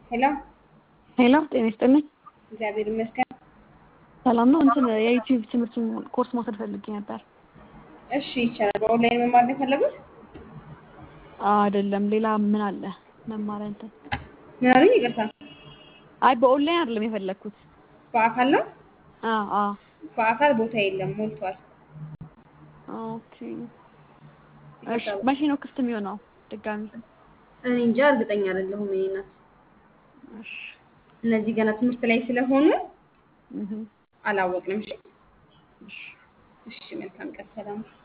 ሄሎ ሄሎ ጤና ይስጥልኝ። እግዚአብሔር ይመስገን። ሰላም ነው። እንትን የዩቲዩብ ትምህርቱን ኮርስ መውሰድ ፈልጌ ነበር። እሺ ይቻላል። በኦንላይን መማር ነው የፈለጉት? አይደለም ሌላ ምን አለ መማሪያ እንትን? ምን አሉኝ? ይቅርታ። አይ በኦንላይን አይደለም የፈለግኩት። በአካል ነው? አዎ አዎ። በአካል ቦታ የለም፣ ሞልቷል። ኦኬ እሺ። መቼ ነው ክፍት የሚሆነው ድጋሚ? እኔ እንጃ እርግጠኛ አይደለሁም። እኔ ናት እሺ እነዚህ ገና ትምህርት ላይ ስለሆኑ እህ አላወቅንም። እሺ እሺ እሺ፣ መልካም ቀን። ሰላም